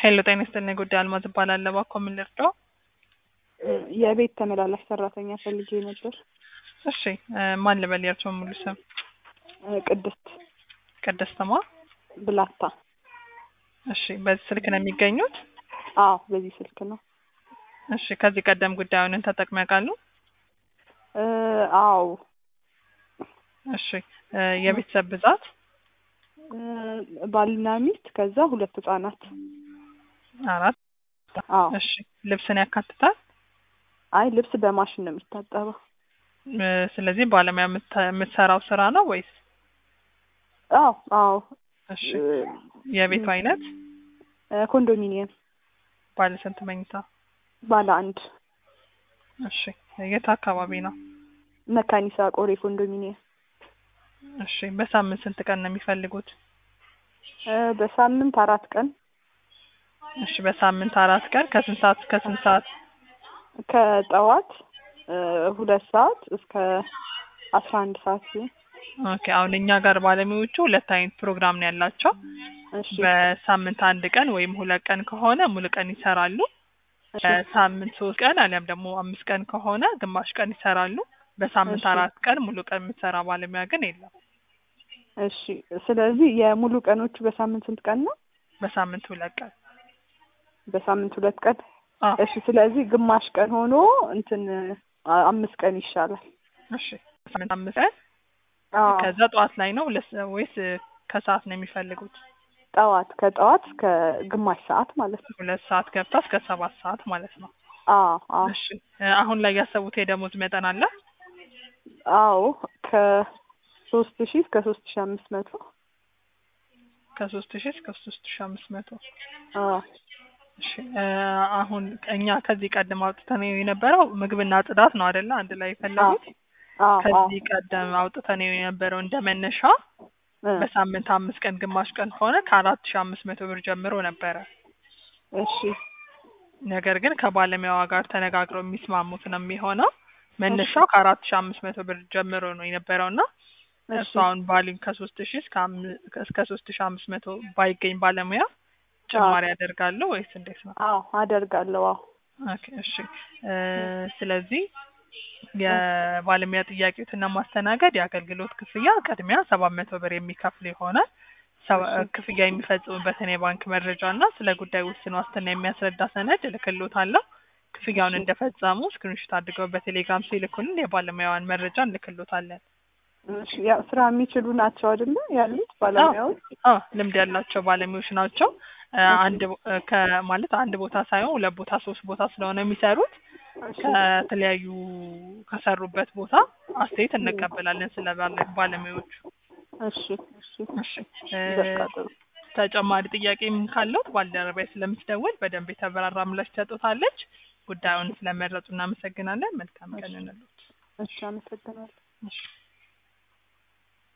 ሄሎ ጤና ይስጥልኝ። ጉዳይ አልማዝ እባላለሁ። እባክዎ ምን ልርዳው? የቤት ተመላላሽ ሰራተኛ ፈልጌ ነበር። እሺ እ ማን ልበል? የእርስዎን ሙሉ ስም? እ ቅድስት ቅድስትማ። ብላታ። እሺ በዚህ ስልክ ነው የሚገኙት? አዎ በዚህ ስልክ ነው። እሺ ከዚህ ቀደም ጉዳዩን ተጠቅመው ያውቃሉ? እ አዎ እሺ እ የቤተሰብ ብዛት? እ ባልና ሚስት ከዛ ሁለት ህጻናት። አራት። አዎ እሺ ልብስን ያካትታል? አይ ልብስ በማሽን ነው የሚታጠበው። እ ስለዚህ ባለሙያ የምት- የምትሰራው ስራ ነው ወይስ? አዎ አዎ እሺ እ የቤቱ አይነት? እ ኮንዶሚኒየም ባለ ስንት መኝታ? ባለ አንድ እሺ የት አካባቢ ነው? መካኒሳ ቆሬ ኮንዶሚኒየም። እሺ በሳምንት ስንት ቀን ነው የሚፈልጉት? እ በሳምንት አራት ቀን እሺ በሳምንት አራት ቀን ከስንት ሰዓት እስከ ስንት ሰዓት? ከጠዋት እ ሁለት ሰዓት እስከ አስራ አንድ ሰዓት ሲሆን ኦኬ አሁን እኛ ጋር ባለሙያዎቹ ሁለት አይነት ፕሮግራም ነው ያላቸው። እሺ በሳምንት አንድ ቀን ወይም ሁለት ቀን ከሆነ ሙሉ ቀን ይሰራሉ። እሺ በሳምንት ሶስት ቀን አሊያም ደግሞ አምስት ቀን ከሆነ ግማሽ ቀን ይሰራሉ። በሳምንት እሺ። አራት ቀን ሙሉ ቀን የምትሰራ ባለሙያ ግን የለም። እሺ ስለዚህ የሙሉ ቀኖቹ በሳምንት ስንት ቀን ነው? በሳምንት ሁለት ቀን። በሳምንት ሁለት ቀን አዎ እሺ ስለዚህ ግማሽ ቀን ሆኖ እንትን አ- አምስት ቀን ይሻላል። እሺ በሳምንት አምስት ቀን አዎ ከዛ ጠዋት ላይ ነው ሁለት ወይስ ከሰዓት ነው የሚፈልጉት? ጠዋት ከጠዋት እስከ ግማሽ ሰዓት ማለት ነው። ሁለት ሰዓት ገብታ እስከ ሰባት ሰዓት ማለት ነው። አዎ አዎ እሺ እ አሁን ላይ ያሰቡት የደሞዝ መጠን አለ? አዎ ከሶስት ሺህ እስከ ሶስት ሺህ አምስት መቶ ከሶስት ሺህ እስከ ሶስት ሺህ አምስት መቶ አዎ እሺ እ አሁን እኛ ከዚህ ቀደም አውጥተን የነበረው ምግብና ጽዳት ነው አይደለ? አንድ ላይ የፈለጉት አዎ አዎ ከዚህ ቀደም አውጥተን የነበረው እንደ መነሻ እ በሳምንት አምስት ቀን ግማሽ ቀን ከሆነ ከአራት ሺህ አምስት መቶ ብር ጀምሮ ነበረ። እሺ ነገር ግን ከባለሙያዋ ጋር ተነጋግረው የሚስማሙት ነው የሚሆነው። መነሻው ከአራት ሺህ አምስት መቶ ብር ጀምሮ ነው የነበረው እና እሺ እሱ አሁን ባሉኝ ከሶስት ሺህ እስከ አም- እስከ ሶስት ሺህ አምስት መቶ ባይገኝ ባለሙያ ጭማሪ ያደርጋሉ ወይስ እንዴት ነው? አዎ አደርጋለሁ። አዎ ኦኬ እሺ እ ስለዚህ የባለሙያ ጥያቄዎትን ለማስተናገድ የአገልግሎት ክፍያ ቅድሚያ ሰባት መቶ ብር የሚከፍል ይሆናል። ሰባ- እሺ። ክፍያ የሚፈጽሙበትን የባንክ መረጃ እና ስለ ጉዳይ ውስን ዋስትና የሚያስረዳ ሰነድ እልክሎታለሁ። ክፍያውን እሺ። እንደፈጸሙ ስክሪንሾት አድርገው በቴሌግራም ሲልኩልን የባለሙያዋን መረጃ እንልክሎታለን። እሺ ያው ስራ የሚችሉ ናቸው አይደለ ያሉት ባለሙያዎች? አዎ ልምድ ያላቸው ባለሙያዎች ናቸው። እ እሺ። አንድ ቦ- እ ከማለት አንድ ቦታ ሳይሆን ሁለት ቦታ ሶስት ቦታ ስለሆነ የሚሰሩት እሺ ከተለያዩ ከሰሩበት ቦታ አስተያየት እንቀበላለን ስለ ባለ- ባለሙያዎቹ። እሺ እሺ እሺ እ በቃ ጥሩ። ተጨማሪ ጥያቄም ካለዎት ባልደረባዬ ስለምትደውል በደንብ የተብራራ ምላሽ ትሰጡታለች። ጉዳዩን ስለመረጡ እናመሰግናለን። መልካም ቀን እንሎት። እሺ አመሰግናለሁ። እሺ